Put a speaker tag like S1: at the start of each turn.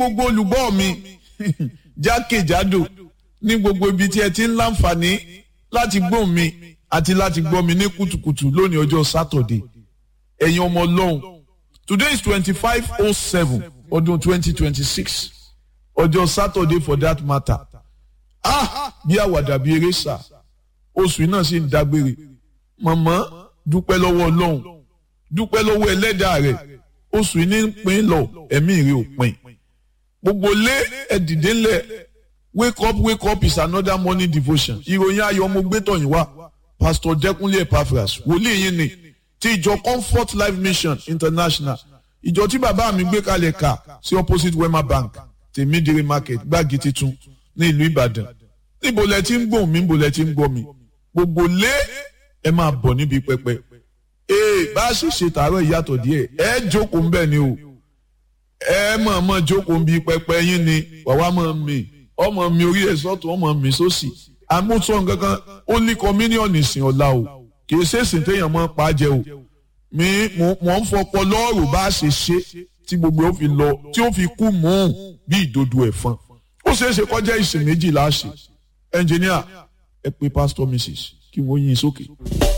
S1: gbogbo olùgbọ́ mi jákèjádò ní gbogbo ibi tí ẹ ti ń láǹfààní láti gbọ́ mi àti láti gbọ́ mi ní kùtùkùtù lónìí ọjọ́ sátọ̀dé ẹ̀yin ọmọ ọlọ́run today is twenty five oh seven ọdún twenty twenty six ọjọ́ sátọ̀dé for that matter ah bí àwàdà bí eré sà oṣù náà sì ń dágbére màmá dúpẹ́ lọ́wọ́ ọlọ́run dúpẹ́ lọ́wọ́ ẹlẹ́dàá rẹ̀ oṣù yìí ní pín lọ ẹ̀mí rẹ̀ ò pín gbogbo lé ẹ̀dìdé ńlẹ̀ wake up wake up is another morning devotion ìròyìn ayọ̀ ọmọ gbẹ́tọ̀yìn wá pastor dẹ́kunlé epaphras wòlíì yìí ni ti ìjọ comfort life mission international ìjọ tí bàbá mi gbé kalẹ̀ kà sí opposite wema bank tèmídìrí market gbági titun ní ìlú ìbàdàn níbo lẹ ti ń gbóhùn mi níbo lẹ ti ń gbọ́ mi gbogbo lé ẹ máa bọ̀ níbi pẹpẹ ee bá a ṣe ṣe tààrọ̀ ìyàtọ̀ díẹ̀ ẹ jókòó ńbẹ̀ ni o ẹ mọ̀ mọ̀ jókòó ń bi pẹpẹ yín ni wàá mọ̀ mi ọmọ mi orí ẹ̀ sọ́tún ọmọ mi sósì àmúṣọ nǹkankan ó ní kọ́míníọ̀nù ìsìn ọ̀la o kì í ṣèṣìn téèyàn mọ́ pa á jẹ o mi mọ̀ ń fọpọ lọ́ọ̀rù bá a ṣe ṣe tí gbogbo ó fi lọ tí ó fi kú mọ́ ọ́n bí ìdodo ẹ̀fọn ó ṣeé ṣe kọjá ìsìn méjì láṣẹ ẹnjìníà ẹ pé pásítọ̀ mrs kí wọ́n yín sókè.